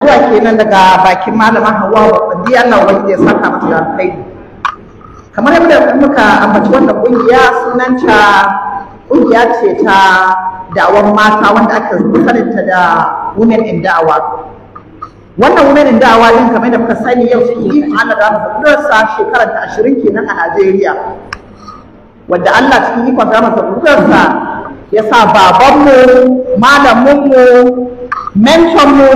zuwa kenan daga bakin malama Hauwa Babandi Allah wanda ya saka mata da alkhairi kamar yadda muka ambaci wannan kungiya sunanta kungiya ce ta da'awar mata wanda aka saninta da women in da'awa wannan women in da'awa din kamar da muka sani yau cikin ikon Allah da mu sa shekarar ta 20 kenan a Najeriya wanda Allah cikin ikon da mu sa ya sa babanmu malaminmu mentormu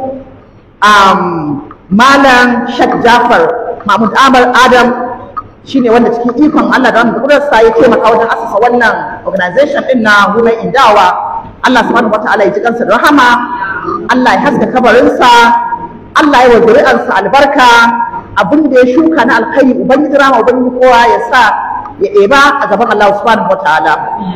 um, malam Sheikh Jafar Mahmud Amar Adam shine wanda cikin ikon Allah da wanda kudurarsa ya taimaka wajen asasa wannan organization din na Women in Dawa Allah subhanahu wataala ya ji kansa da rahama Allah ya haska kabarinsa Allah ya wa zuri'arsa albarka abin da ya shuka na alkhairi ubangiji rama ubangiji kowa ya sa ya ɗeba a gaban Allah subhanahu wataala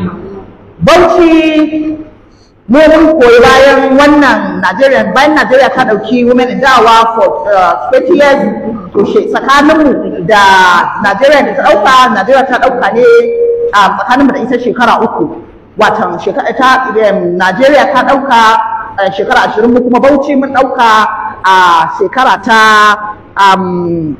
Bauchi mu mun koyi bayan wannan Najeriya bayan Najeriya ta dauki women in dawa for uh, 20 years to she tsakaninmu da Najeriya da ta dauka Najeriya ta dauka ne a tsakaninmu da ita shekara uku watan shekara ta Najeriya ta dauka shekara 20 mu kuma Bauchi mun dauka a shekara ta um,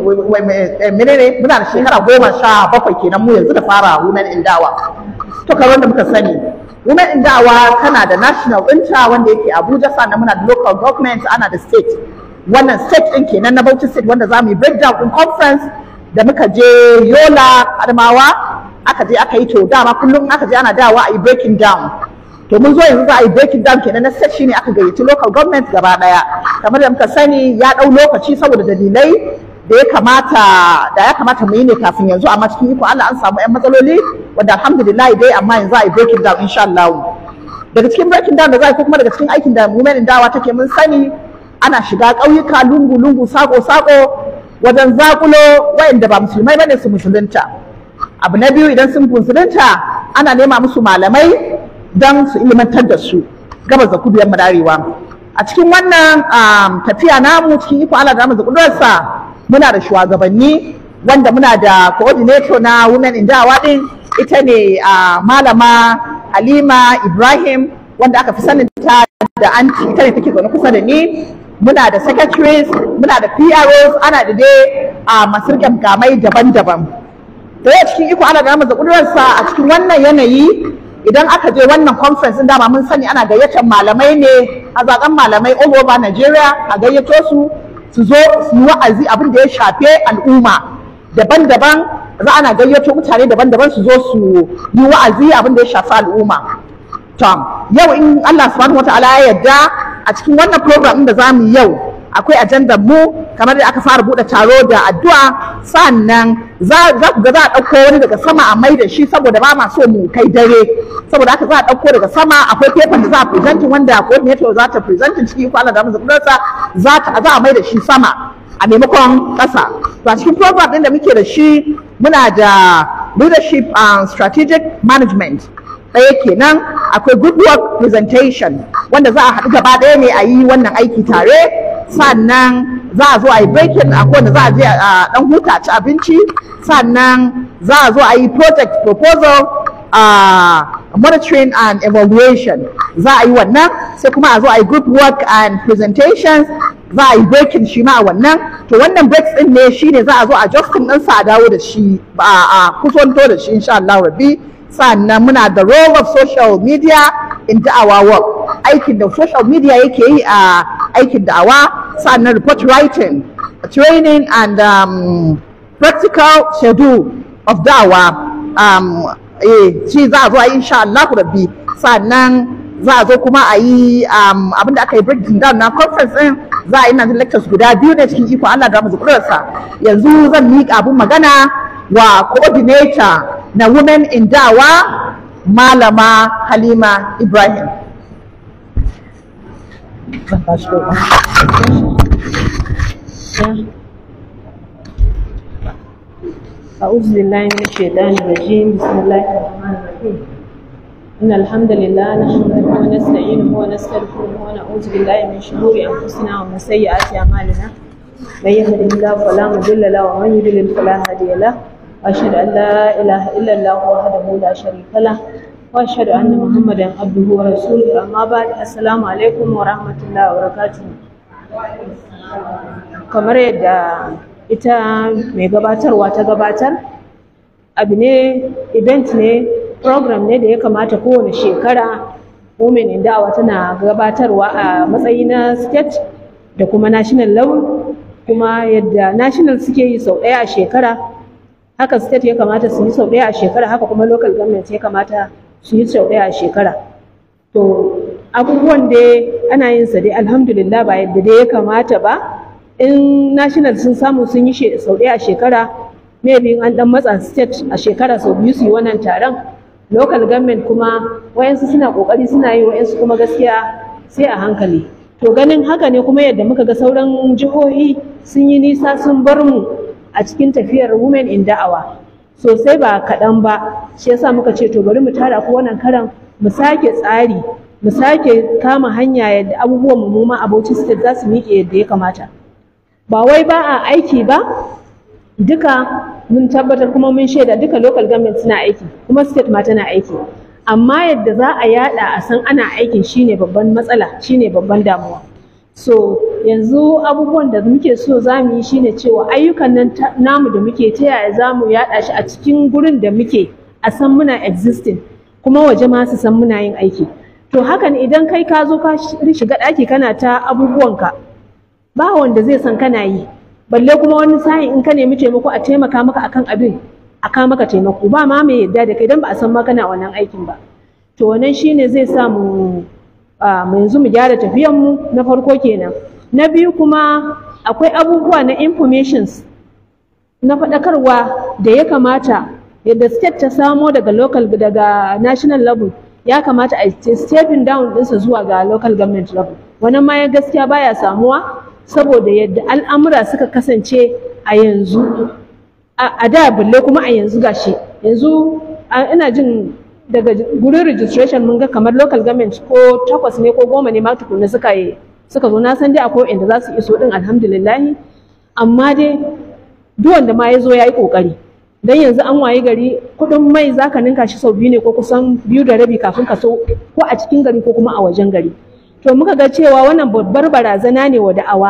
menene muna da shekara goma sha bakwai kenan mu yanzu da fara women in dawa to kamar da muka sani women in dawa tana da national ɗinta wanda yake abuja sannan muna da local government ana da state wannan state ɗin kenan na bauchi state wanda za mu yi breakdown in conference da muka je yola adamawa aka je aka yi to dama kullum aka je ana dawa a yi breaking down to mun zo yanzu za a yi breaking down kenan na state shine aka gayyaci local government gaba daya kamar da muka sani ya ɗau lokaci saboda dalilai da ya kamata da ya kamata mu yi ne kafin yanzu amma cikin iko Allah an samu 'yan matsaloli wanda alhamdulillah dai amma yanzu a yi breaking down insha Allah daga cikin breaking down da za a yi ko kuma daga cikin aikin da women dawa take mun sani ana shiga ƙauyuka lungu lungu sako sako wajen zakulo wayanda ba musulmai bane su musulunta abu na biyu idan sun musulunta ana nema musu malamai don su ilimantar da su gabas da kudu yamma darewa a cikin wannan tafiya namu cikin iko Allah da mu da muna da shugabanni wanda muna da coordinator na women in dawa din ita ne a malama halima ibrahim wanda aka fi sanin ta da anti ita ne take zaune kusa da ni muna da secretaries muna da pros ana da dai a masu gamgamai daban-daban da yau cikin iko ana da namar kudurarsa a cikin wannan yanayi idan aka je wannan conference din dama mun sani ana gayyatar malamai ne a zaben malamai all over Nigeria a gayyato su su zo su yi wa'azi abin da ya shafe al'umma daban-daban za ana gayyato mutane daban-daban su zo su yi wa'azi abin da ya shafi al'umma tom yau in Allah subhanahu wataala ya yarda a cikin wannan program da za mu yi yau akwai ajandar mu kamar da aka fara bude taro da addu'a sannan za ku ga za a ɗauko wani daga sama a mai da shi saboda ba ma so mu kai dare saboda haka za a ɗauko daga sama akwai paper da za a presenting wanda coordinator za ta presenting ciki ko Allah da mu zakurarsa za ta za a mai da shi sama a maimakon ƙasa to a cikin program ɗin da muke da shi muna da leadership and strategic management ɗaya kenan akwai good work presentation wanda za a haɗu gaba ɗaya ne a yi wannan aiki tare sannan za a zo a yi breaking a kowane za a je a ɗan huta ci abinci sannan za a zo a yi project proposal uh, monitoring and evaluation za a yi wannan sai kuma a zo a yi group work and presentations za a yi breaking shi ma a wannan to wannan breaks din ne shine za a zo a justin ɗinsa a dawo da shi a kusanto da shi insha Allah rabbi sannan muna da role of social media in da'awa work aikin da social media yake yi a aikin da'awa sannan report writing training and um, practical schedule of da'awa um, eh, shi za a zo a yi insha Allah rabbi sannan za a zo kuma a yi um, abinda aka yi breaking down na conference din za a yi nan lectures guda biyu ne cikin iko Allah da mu yanzu zan miƙa abin magana wa coordinator na women in dawa malama halima ibrahim أعوذ بالله من الشيطان الرجيم بسم الله الرحمن الرحيم إن الحمد لله نحمده ونستعينه ونستغفره ونعوذ بالله من شرور أنفسنا ومن سيئات أعمالنا من يهده الله فلا مضل له ومن يضلل فلا هادي له وأشهد أن لا إله إلا الله وحده لا شريك له وأشهد أن محمدا عبده ورسوله أما بعد السلام عليكم ورحمة الله وبركاته kamar yadda ita mai gabatarwa ta gabatar abu ne event ne program ne da ya kamata kowane shekara women in da'awa tana gabatarwa a matsayi na state da kuma national level kuma yadda national suke yi sau ɗaya a shekara haka state ya kamata su yi sau ɗaya a shekara haka kuma local government ya kamata su yi sau ɗaya a shekara to abubuwan da ana yin sa dai alhamdulillah ba yadda dai ya kamata ba in national sun samu sun yi sau ɗaya a shekara maybe in an dan matsa state a shekara sau biyu su yi wannan taron local government kuma wayansu suna kokari suna yi wayansu kuma gaskiya sai a hankali to ganin haka ne kuma yadda muka ga sauran jihohi sun yi nisa sun bar mu a cikin tafiyar women in da'awa sosai ba kaɗan ba shi yasa muka ce to bari mu tara ko wannan karan mu sake tsari mu sake kama hanya yadda abubuwan mu ma a Bauchi state za su miƙe yadda ya kamata ba wai ba a aiki ba duka mun tabbatar kuma mun shaida duka local government suna aiki kuma state ma tana aiki amma yadda za a yada a san ana aikin shine babban matsala shine babban damuwa so yanzu abubuwan da muke so za mu yi shine cewa ayyukan nan namu da muke ta yaya za mu yada shi a cikin gurin da muke a san muna existing kuma waje ma su san muna yin aiki to hakan idan kai ka zo ka shiga ɗaki kana ta abubuwanka ba wanda zai san kana yi balle kuma wani sa'in in ka nemi taimako a taimaka maka akan abin a ka maka taimako ba ma mai yadda da kai dan ba a san ma kana wannan aikin ba to wannan shine zai sa mu mu yanzu mu gyara tafiyan mu na farko kenan na biyu kuma akwai abubuwa na informations na faɗakarwa da ya kamata yadda state ta samo daga local daga national level ya kamata a stepping down ɗinsa zuwa ga local government level wannan ma ya gaskiya baya samuwa saboda yadda al'amura suka kasance a yanzu a da balle kuma a yanzu gashi yanzu ina jin daga gurin registration mun ga kamar local government ko takwas ne ko goma ne ma tukunna suka yi suka zo na san dai akwai inda za su iso din alhamdulillahi amma dai duk wanda ma ya zo ya yi kokari dan yanzu an wayi gari kudin mai zaka ninka shi sau biyu ne ko kusan biyu da rabi kafin ka so ko a cikin gari ko kuma a wajen gari to muka ga cewa wannan babbar barazana ne wa da'awa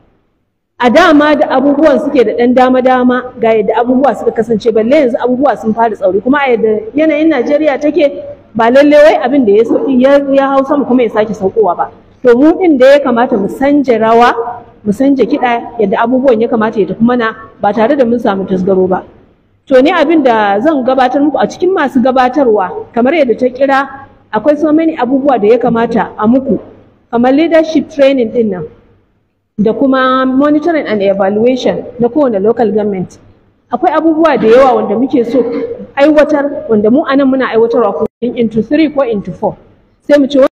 a dama da abubuwan suke da ɗan dama-dama ga yadda abubuwa suka kasance balle yanzu abubuwa sun fara tsauri kuma a yadda yanayin Najeriya take ba lalle wai abin da ya sauki ya hau sama kuma ya sake saukowa ba to mu din da ya kamata mu sanje rawa mu sanje kiɗa yadda abubuwan ya kamata ya tafi mana ba tare da mun samu tasgaro ba to ni abin da zan gabatar muku a cikin masu gabatarwa kamar yadda ta kira akwai so many abubuwa da ya kamata a muku kamar leadership training din nan da kuma monitoring and evaluation na kowane local government akwai abubuwa da yawa wanda muke so aiwatar wanda mu anan muna aiwatarwa ko into 3 ko into 4 sai mu ce